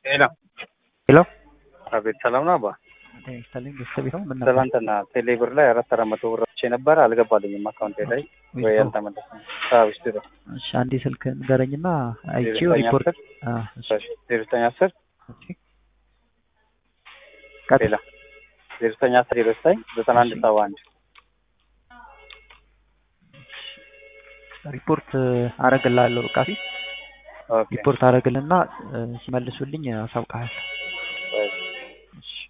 ሄሎ ሄሎ አቤት፣ ሰላም ነው አባ? ጤና ይስጥልኝ ቤተሰብ ነው ምን ነበር? ትናንትና ቴሌ ብር ላይ አራት አራት መቶ ብር አውጥቼ ነበር አልገባልኝም አካውንቴ ላይ ወይ ዊዝድሮ። አልተመለሰም። አዎ ዊዝድሮ እሺ አንዴ ስልክ ንገረኝና አይቼው ዘጠኝ ሪፖርት አስር አ እሺ ዜሮ ዘጠኝ አስር ኦኬ ቀጥል። ሌላ ዜሮ ዘጠኝ አስር ዜሮ ዘጠኝ ዘጠና አንድ ሰባ አንድ ሪፖርት አረግልሃለሁ በቃ ፊት ኦኬ ሪፖርት አረግልና እ፣ ሲመልሱልኝ አሳውቅሃለሁ። ወይ እሺ